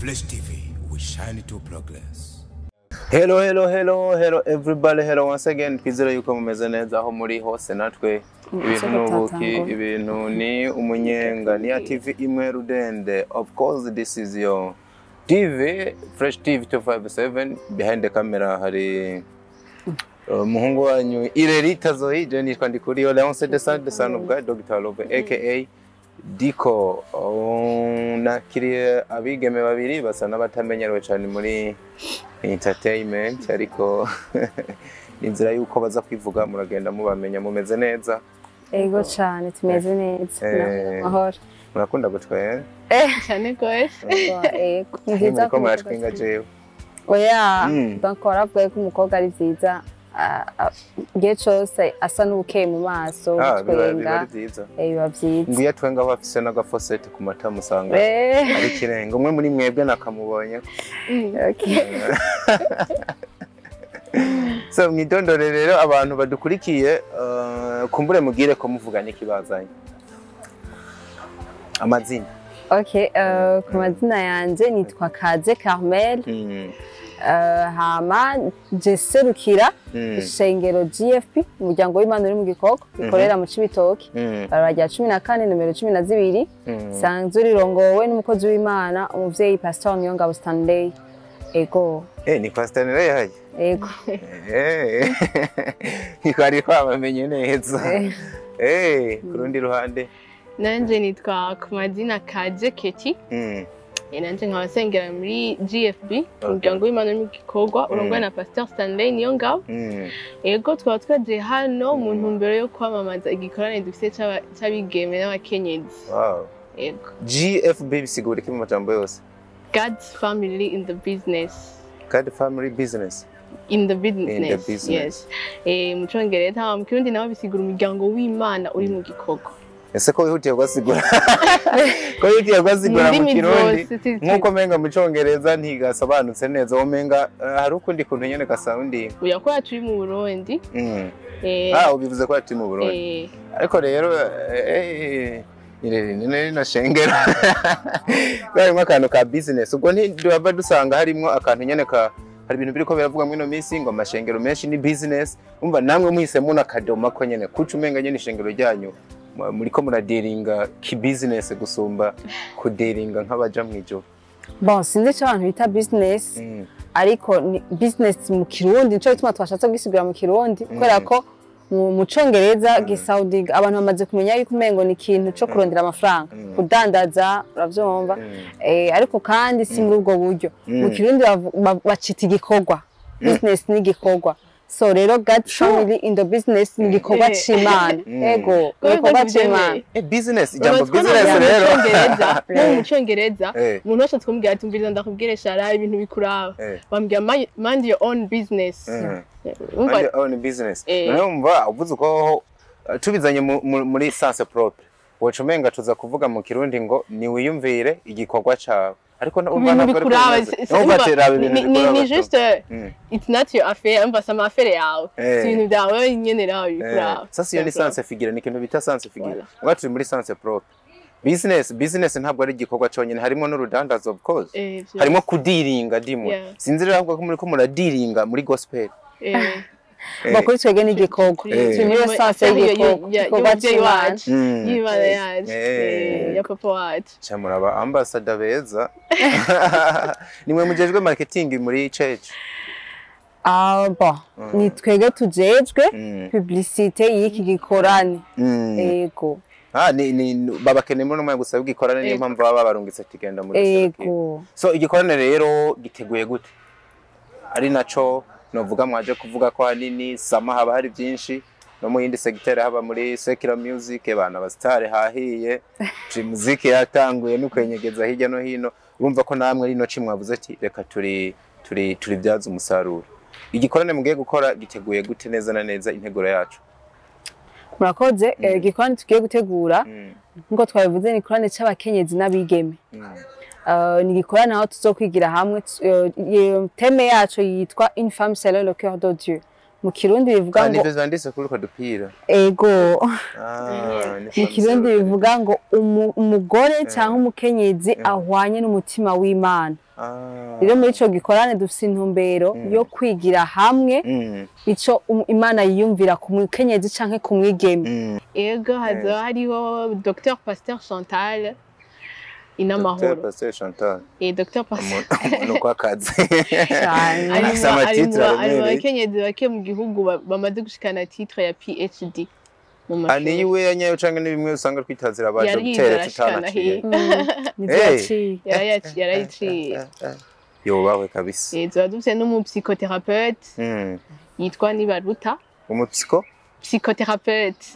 Flash TV, we shine to progress. Hello, hello, hello, hello everybody, hello once again. Twizere yuko mumeze neza aho muri hose natwe ibintu ni ubuki, ibintu ni umunyenga, ni ya TV imwe rudende. Of course this is your TV, Fresh TV 257. Behind the camera hari uh, umuhungu wanyu Irerita Zoe, je nitwa Ndikuriyo Leonce de Sade, the son of God, Dr. Love, aka Diko. Oh, nakiriye abigeme babiri basa n'abatamenyerewe cyane muri entertainment ariko inzira y'uko baza kwivuga muragenda mubamenya mumeze neza Ego cyane tumeze neza Eh. mahoro murakunda gutwera cyane rwose ego ni byiza muriko ko muratwenga jewe oya Mm. donc waravuga ko umukobwa ari byiza ah, ah, igihe cyose asa n'ubukeye mu maso Ah, biba biba gutwenga ari byiza eh, biba byiza ngiyo atwenga aba afise n'agafosete ku mata musanga Eh, ari ikirenga umwe muri mwebwe nakamubonye okay. so mwidondore rero abantu badukurikiye uh, kumbure mugire ko muvuganye ikibazanye amazina Okay, eh, ku mazina yanjye nitwa Kaze Carmel Mm, eh, hama je serukira mm, ishengero GFP umuryango w'Imana uri mu Gikoko gikorera mu Cibitoke mm, barabara rya cumi na kane nimero cumi na zibiri mm. sanzwe rirongowe n'umukozi w'imana umuvyeyi pastor niyongabo stanley ego Eh, ni Pastor Nere ego Eh, ntikwari kwabamenye neza Eh. Eh, ku rundi ruhande nanjye nitwa ku mazina kaje keti Mm, Eh, nanjye nkaba nsengera muri gfb umuryango w'imana mu gikorwa urongowe na pastor stanley niyo ngabo mm. ego twaba twagiye hano mu ntumbero yo kwamamaza igikorane dufite c'aba- c'abigeme n'abakenyezi Wow. ego gfb bisigura iki mu majambo yose god's family in the business God family business in the business, In the business. yes eh, mu congereza mu kirundi naho bisigura umuryango w'imana uri mu gikorwa ese ko wihutiye kugasigura ko wihutiye kugasigura mu Mu ndimi kirundi zose, si- si- nk'uko menga mu congereza ntigasobanutse neza womenga uh, hari ukundi kuntu nyene gasawundi uya ko yacu uri mu burundi mm. eh, ah ubivuze ko ati mu burundi eh, ariko rero eh, irere ni rino shengero harimo akantu ka business ubwo ntidurava dusanga harimo akantu nyene ka hari ibintu biriko biravugwa mwino minsi ngo amashengero menshi ni business umva namwe muhisemo n'akadoma ko nyene kuca umenga nyene ishengero ryanyu mu- muriko muradiringa ki business gusumba kudiringa nk'abaja mw'ijoro bon sinzi icyo abantu bita business Mm, ariko ni business mu kirundi nico gituma twashatse kugisigura mu kirundi kubera ko mu mu congereza gisaudinga abantu bamaze kumenya yuko umengo ni ikintu co kurondera amafaranga Mm. kudandaza uravyumva mm, Eh, ariko kandi si muri ubwo buryo mu Mm. kirundi bavu- ba- bacita igikorwa business ni igikorwa so rero god family in the business ni igikorwa Eh. c'imana Mm. ego ni Kubera igikorwa ko c'imana tubyemeye. eh, business ijambo Ubu twabona business mu rero Congereza, no mu Congereza Eh. umuntu wese twumvira ati umviriza ndakubwire shara ibintu bikuraba Eh. bambwira "Mind- mind your own business Mm. Urumva- Mind your own business. Eh. Noneho umva uvuze uko uh, tubizanye mu- mu- muri sens propre. Woca umenga tuza kuvuga mu kirundi ngo ni wiyumvire igikorwa cawe. Ariko na- umva ibintu ntabwo ari bikuraba kubibaza. si- si- Numva urumva, ati raba ni- ibintu ni- ni- bikuraba ni tu. juste Mm. it's not your affair umva si amafere yawe Eh. si ibintu byawe nyene nawe Eh, bikuraba Sasa iyo ni Bikuraba. sens figure ni ikintu bita sens figure. Voilà. Ngo turi muri sens propre. Business business ntabwo ari igikorwa cyonyine harimo n'urudandazo of course. Eh, vyo. Harimo kudiringa dimwe. Yeah. Sinzi rero ahubwo ko muri ko muradiringa muri gospel. Eh, Eh. bakuri twebwe ni igikorwa turi- turi muri turi- sanse affaire ya- y'igikorwa ya- igikorwa y'umuvyeyi c'imana wacu Mm. y'imana yacu Eh. eh, ya papa wacu Cha muraba ambassador beza. Nimwe mujejwe marketing muri church. Ah, bon ni twebwe tujejwe Mm. publicité y'iki gikorane Mm. ego Ah, ni, ni babakeneye muri umwe gusa bw'ikorane niyo Ego. mpamvu baba barungitse tigenda muri Serukiro. ego So igikorane rero giteguye gute? Ari naco novuga mwaje kuvuga ko hanini sama haba hari byinshi no mu yindi segiteri haba muri secular music bana abasitari hahiye Dream music yatanguye no kwenyegeza hirya no hino urumva ko namwe rino ci mwavuze ati reka turi turi turi byaza umusaruro igikorane mugiye gukora giteguye gute neza na neza integuro yacu murakoze eh, igikorane tugiye gutegura Mm, nk'uko twabivuze ni igikorane c'abakenyezi n'abigeme mm, Eh, ni igikorane aho tuzokwigira hamwe tu- eh, iyo teme yacu yitwa une femme selon le cœur de Dieu mu kirundi bivuga Ah, ngo nivyo vyanditse kuri utwo dupira ego Ah, ni mu femme kirundi solo. bivuga ngo umu- umugore cyangwa umukenyezi ahwanye n'umutima w'imana Ah. rero muri ico gikorane dufise intumbero yo kwigira hamwe Mm, ico um- imana yiyumvira ku mukenyezi canke ku mwigeme mm. ego hazaba hariho dr pasteur chantal Dr. inamahoro Pasteur Chantal Eh, dr pasteur umuntu uko akazi cane ari Afise mu- ari amatitre mu- ari mu aremereye. bakenyezi bake mu gihugu ba- bamaze gushikana titre ya phd mu Ah, niyo mashuri iwe yanyayo canke ni bimwe usanga twitazira aba Yari yize dogiteri arashikana tutanaciye hiya. nivyo Hey. yaciye Yarayaci- yarayiciye yobawe kabisa Eh, tuba dufise n'umupsychothérapeute Mm. yitwa nibaruta umupsiko psychothérapeute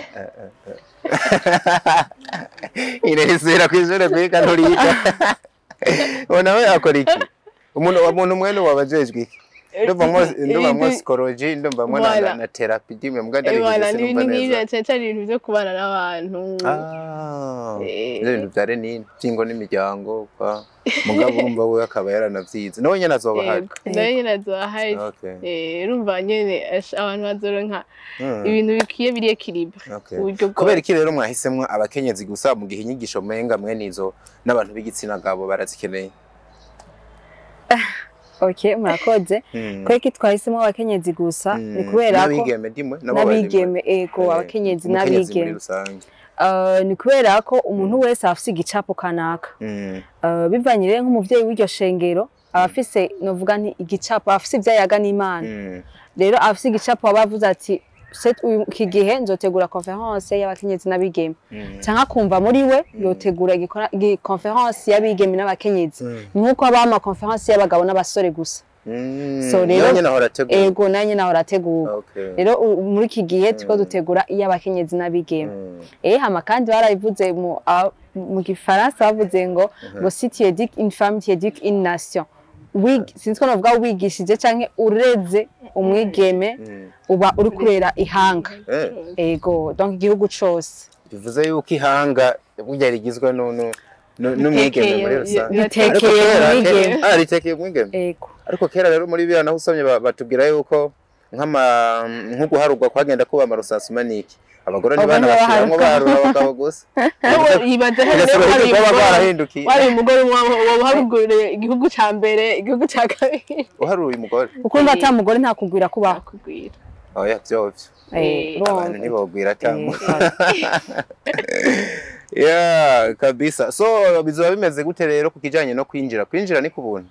irezera kw'ishure kwiga nturiga uwo nawe akora iki umuntu umuntu mwene wabajejwe iki ndumva mwo ndumva mwo Eh, psychology ndumva mwo na- Voilà. na- na therapy dimwe mbwa Eh, voilà, ndabivuze ni sinumva ibintu nk'ivyo neza cane cane ibintu vyo kubana n'abantu Ah, Eh. ivyo bintu vya renini vy'ingo n'imiryango kwa mugabo urumva we akaba yaranavyize nawe nyene azoba ahari Yego, nayo nyene azoba ahari Okay. Eh, urumva nyene ash- abantu bazoronka Mm. ibintu bikwiye biri equilibre Okay. uburyo kubera bwose iki rero mwahisemwo abakenyezi gusa mu gihe inyigisho menga mwene izo n'abantu b'igitsina gabo barazikeneye okay murakoze Mm. kubera ko twahisemo abakenyezi gusa Mm. ni kubera ko n'abigeme dimwe nabo barimwe. n'abigeme ego Eh, abakenyezi umukenyezi muri n'abigeme rusange Uh, ni kubera ko umuntu wese afise igicapo kanaka Mm. Uh, bivanye rero nk'umuvyeyi w'iryo shengero aba afise novuga nti igicapo aba afise ivyayaga n'imana Mm. rero afise igicapo aba avuze ati "Set uyu- iki gihe nzotegura conference y'abakenyezi n'abigeme Mm. canke akumva muri we yotegura igikora- igi- conference y'abigeme n'abakenyezi Mm. nk'uko haba ama conference y'abagabo n'abasore gusa Mm. So rero- Nawe nyene ahora ategura. ego nayo naho arategura Okay. rero u- muri iki gihe turiko dutegura iy'abakenyezi n'abigeme Mm. Eh hama kandi barabivuze mu a- mu gifaransa bavuze ngo ngo si tu éduques une femme tu éduques une nation Wig, sinzi ko navuga wigishije canke ureze umwigeme Mm. uba uri kurera ihanga Eh, ego donc igihugu cose bivuze yuko ihanga burya rigizwe nu- nu- nu- n'umwigeme muri rusange Ritekeye Ariko kera- umwigeme. Ah, ritekeye umwigeme ego ariko kera rero muri biriya naho usomye ba- batubwira yuko nk'ama nko guharurwa kwagenda kuba amarusasuma niki abagore Abagore ntibana bashiramwo baharuka. baharura abagabo gusa yibaza ko bigasaba hari yuko baba umugore- barahindukiye wari umugore waharuguriye igihugu ca mbere igihugu ca kabiri uharuye umugore ukumva ata mugore nta kugwira kubaho akugwira oya vyovyo Eh, abantu urumva. ntibogwira cyangwa Eh, yeah kabisa so bizoba bimeze gute rero ku kijanye no kwinjira kwinjira ni ku buntu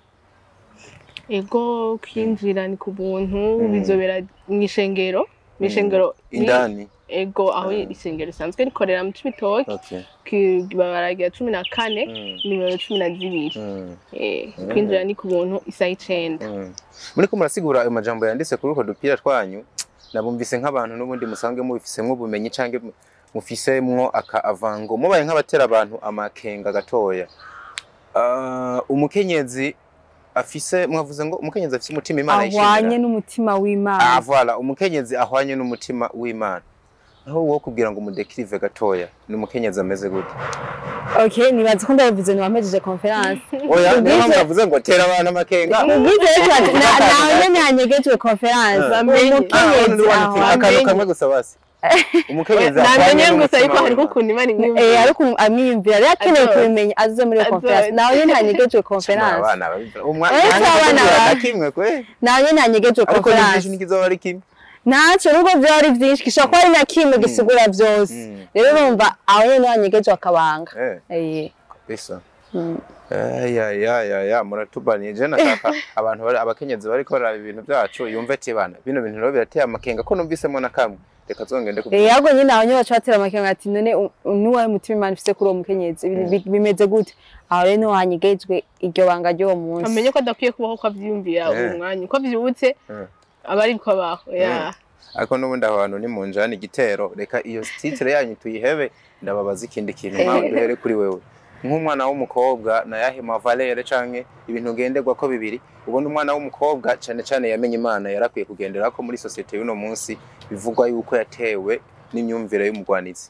ego kwinjira ni ku buntu bizobera mw'ishengero mw'ishengero ni- indani ego aho isengero risanzwe rikorera mu cibitoki okay baragira cumi na kane Mm. nimero cumi na zibiri Mm. Eh, kwinjira ni ku buntu isaha icenda Mm. muriko murasigura ayo majambo yanditse kuri utwo dupira twanyu nabumvise nk'abantu n'ubundi musange mubifisemwo ubumenyi canke mu- mufisemwo aka avango mubaye nk'abatera abantu amakenga gatoya Ah, umukenyezi afise mwavuze ngo umukenyezi afise umutima imana ahwanye yishimira n'umutima ah w'imana voilà umukenyezi ahwanye n'umutima w'imana aho wo kubwira ngo umudekirive gatoya ni umukenyezi ameze gute okay nibaza ko ndabivuze ntiwampejeje conference oya niyo mpamvu Ubwize- navuze ngo tera abantu amakenga ubwize rero ati, na- nawe nyene hanyegejwe conference Bamenye. Ah, umukenyezi ubundi wanditse ahwanye akantu kamwe gusa basi umukenyezi ahwanye namenye gusa n'umutima ariko hariho w'Imana. ukuntu imana Eh, imwiyumvira ariko amwiyumvira rero akeneye Azoza. kubimenya azoze muri iyo Azoza. conference nawe nyene hanyegejwe Mwa conference abana babibwira. Umwa- Eh, nanjye abana ndabibwira ba- na kimwe kwe nawe nyene hanyegejwe ariko ni byinshi conference ntikizoba ari kimwe ntaco nubwo vyoba ari vyinshi gishobora kuba ari na kimwe gisigura vyose Mm. rero urumva aho nyene hanyegejwe akabanga Eh, Eh, bisa mm. Eh, ya ya ya ya muratubaniye je nashaka abantu bari abakenyezi bariko baraba ibintu byacu yumve ati bana bino bintu rero birateye amakenga ko numvisemo na kamwe reka zongende Eh, kubwira ahubwo nyine aho nyine baca batera amakenga ati none u- nuwahe mutima imana ifise kuri uwo mukenyezi Bi- bi- bimeze gute aho rero niho hanyegejwe iryo banga ry'uwo munsi amenye ko adakwiye kubaho ko avyiyumvira Eh. uwo mwanya uko avyibutse Eh. aba ari ko abaho ya ariko n'ubundi aho hantu ni mu njani igitero reka iyo titire yanyu tuyihebe ndababaza ikindi kintu Eh. mpawe duhere kuri wewe nk'umwana w'umukobwa na yahe mavalere canke ibintu ngenderwa ko bibiri ubundi umwana w'umukobwa cane cane yamenye imana yarakwiye kugendera ko muri sosiyete y'uno munsi bivugwa yuko yatewe n'imyumvire y'umugwanizi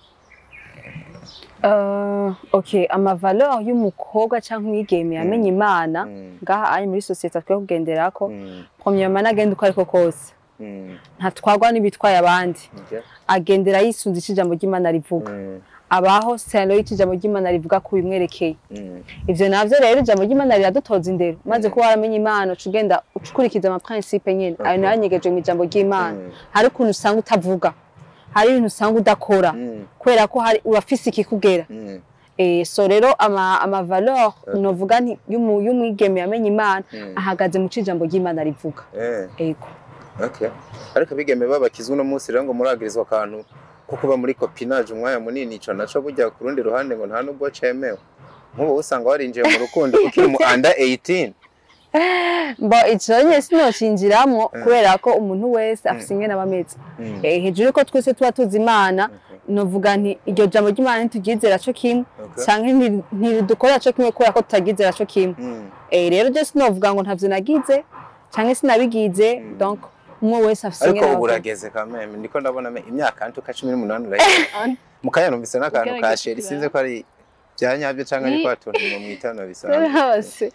Uh, okay amavaleur y'umukobwa canke umwigeme yamenye imana Mm. ngaha ari muri sosiyete akwiye kugenderako Mm, premièrement agenda uko ariko kose mm, ntatwagwa n'ibitwaye abandi okay. agendera yisunze ico ijambo ry'imana rivuga Mm, abaho Saint ijambo ry'Imana rivuga ku bimwerekeye Mm. ivyo navyo rero ijambo ry'Imana riradutoza indero maze kuba waramenya Imana uca ugenda ukurikiza ama principe nyene ayo nayo anyegeje mu ijambo ry'Imana Mm. hari ukuntu usanga utavuga hari ibintu usanga udakora Mm. kubera ko hari urafise ikikugera Mm. Eh, so rero ama, ama valeur novuga nti y'umu- y'umwigeme yamenye Imana Mm. ahagaze mu cijambo ry'Imana rivuga Eh. ego Okay. Ariko abigeme babakizwe uno munsi rero ngo muragirizwa akantu ko kuba muri copinage umwanya munini ico naco burya ku rundi ruhande ngo nta nubwo cemewe nk'ubu usanga warinjiye mu rukundo ukiri mu under 18 Bo ico nye sinocinjiramwo kubera ko umuntu wese afise ingene aba ameze. Mm. Eh, hejuru ko twese tuba tuzi Imana novuga nti iryo jambo ry'Imana ntituryizera co kimwe Okay. canke nti- ntiridukorera co kimwe kubera ko tutaryizera co kimwe. Mm. Eh, rero je sinovuga ngo ntavyo nagize canke sinabigize donc umwe wese afise ariko ingene ubu aba- urageze kameme ndiko ndabona me- imyaka ntuka cumi n'umunani urageze mukanya numvise n'akantu ka Ugerageza sheri kuraba. sinzi ko ari bya nyabyo canke ari Ni- kwa tuntu mu mwitano bisanzwe hose.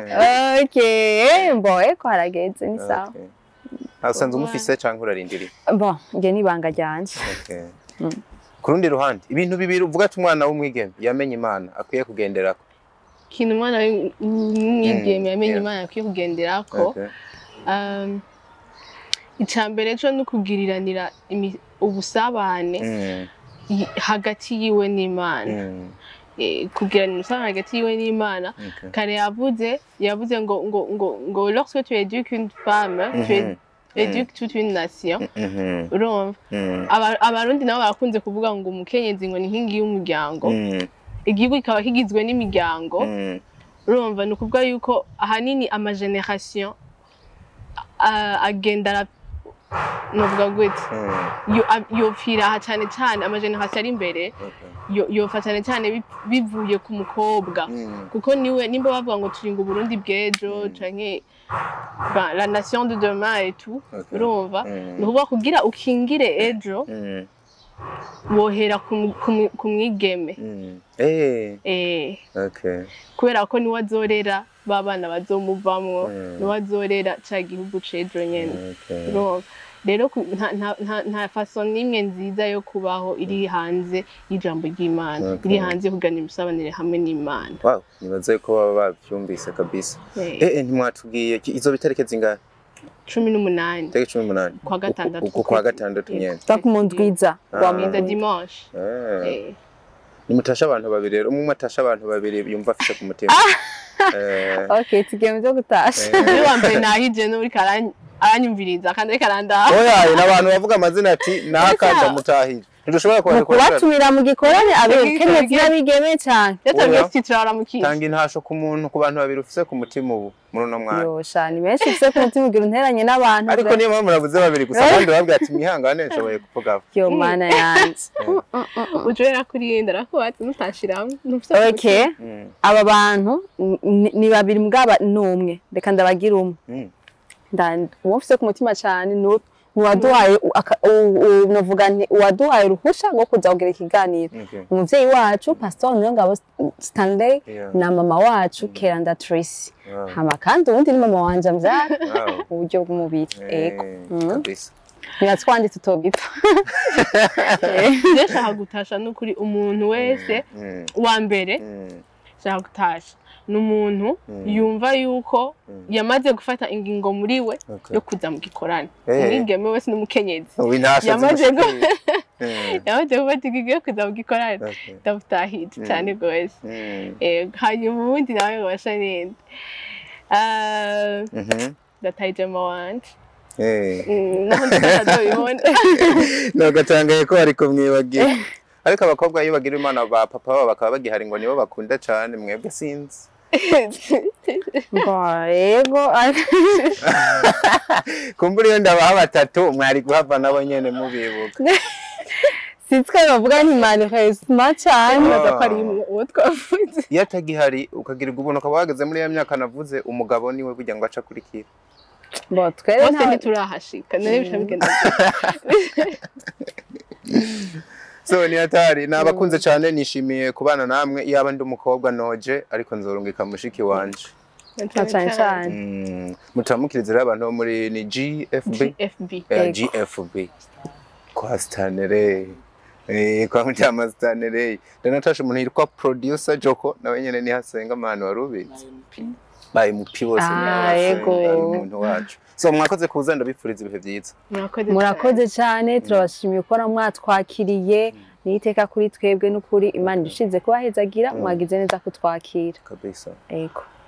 Okay, bo eko harageze ni sawa. Okay. Ah, usanzwe umufise canke urarindiriye Bo nge nibanga ryanje. Okay. ku rundi ruhande ibintu bibiri uvuga ati umwana w'umwigeme yamenye imana akwiye kugenderako ikintu umwana w'umwigeme yamenye yeah. imana akwiye kugenderako Okay. um, icya mbere cyo ni ukugiriranira imi- ubusabane Mm, i- hagati yiwe n'imana mm, Eh, kugiranira ubusabane hagati yiwe n'imana okay. kare yavuze yavuze ngo ngo ngo ngo lorsque tu éduques une femme tu Mhm. éduques toute une nation Mhm, urumva mm, Aba- abarundi nabo barakunze kuvuga ngo umukenyezi ngo ni inkingi y'umuryango mm, igihugu kikaba kigizwe n'imiryango mm, urumva ni ukuvuga yuko ahanini amageneration a- agenda ara- novuga gute mm, yo- a- yopfira aha cyane cyane amageneration ari imbere okay. yo- yopfa cyane cyane bi- bivuye ku mukobwa Mm, kuko niwe nimba bavuga ngo turinga uburundi bw'ejo canke ba- la nation de demain et tout Okay. urumva Mm. ni ukuvuga kugira ukingire ejo mm, wohera ku mu- ku mu- ku mwigeme mm. Eh, Eh, okay. kubera ko niwe azorera ba bana bazomuvamwo Mm. niwe azorera ca gihugu c'ejo nyene Okay. urumva rero ku- nta- nta- nta- nta faso n'imwe nziza yo kubaho iri hanze y'ijambo ry'imana Okay. iri hanze yo kuganira imisabanire hamwe n'imana Wow, nibaze ko baba bavyumvise kabisa. Eh, Eh, eh, ntimwatubwiye ki- izo bitarike zingahe? cumi n'umunani Tariki cumi n'umunani. kwa gatandatu Uku kwa gatandatu nyene. Donc mu ndwiza wa Ah. Mwenda Mungu. dimanche Eh. Eh, nimutashe abantu babiri rero umwe atashe abantu babiri yumva afise ku mutima Eh, Okay, tugiye mu byo gutasha. Eh. niwe wa mbere nahije n'uri karan- aranyumviriza kandi ariko arandaha oya ni abantu bavuga amazina ati nahakanja mutahije ntidushobora Mu kubandikira kubatumira mu gikorane abekenyezi n'abigeme cyane. yatabwiye Oya. titira aramukiza tanga intasho ku muntu ku bantu babiri ufise ku mutima ubu muri uno mwanya Yosha ni benshi ufise ku mutima ugira unteranye n'abantu. ariko niyo mpamvu navuze babiri gusa abandi babwira ati mwihangane nshoboye kuvuga Yo mana yanje. ujwera kuri yenda arakubatse mutashiramo ntufise Okay. Mm, Aba bantu ni- ni babiri mugaba numwe. Reka ndabagira umwe. mm, Nda- uwo mfise ku mutima cyane ni uwaduhaye novuga nti uwaduhaye uruhusha rwo kuza kugira ikiganiro okay. umuvyeyi wacu pastor Niyongabo Stanley Yeah. na mama wacu Keranda Tracy Wow. hama kandi uwundi ni mama wanje mvyara Wow. mu buryo bw'umubiri ego Eh, Mhm. kabisa nibatwandi tutogipfa ndashaka gutasha n'ukuri umuntu wese Mm, wa mbere mm, shaka gutasha ni umuntu Mm. yumva yuko Mm. yamaze gufata ingingo muri we okay. yo kuza mu gikorane Eh. umwigeme wese n'umukenyezi ubu intasho Yamaze gu- zimushikiriye. Mm, yamaze gufata ingingo yo kuza mu gikorane okay. ndamutahije Mm. cyane rwose Mm, Eh, hanyuma ubundi nawe ngo basha ninde Ah, mhm. ndatahije mama wanje Eh. Mm, naho ndazobibona nagatangaye ko ariko mwibagira ariko abakobwa iyo bagira imana ba papa babo bakaba bagihari ngo nibo bakunda cyane mwebwe sinzi ngo ego kumbura iyo ndabaha batatu mwari guhava nabo nyene mubibuka sitwe bavuga nti malheureusement cyane nibaza ko ari uwo twavuze iyo atagihari ukagirirwa ubuntu ukaba wageze muri ya myaka navuze umugabo niwe burya ngo aca akurikira bo twere bose nta ntiturahashika none bica bigenda gute? so ni hatari nabakunze cyane nishimiye kubana namwe iyaba ndi umukobwa noje ariko nzorungika mushiki wanje na cyane cyane Mm, mutamukirize rero abantu bo muri ni GFB GFB Eh, Yego. GFB kwa stanere Eh, kwa mutama Stanley ndanatasha umuntu yitwa producer Joko nawe nyene ni hasenga amahano wari ubizi bayi mupi bose Ah, ni abasenga, yego. ari umuntu wacu so mwakoze kuza ndabifuriza ibihe byiza murakoze murakoze cyane turabashimiye ko mwatwakiriye ni iteka kuri twebwe n'ukuri imana ishize kubahezagira mwagize neza kutwakira kabisa yego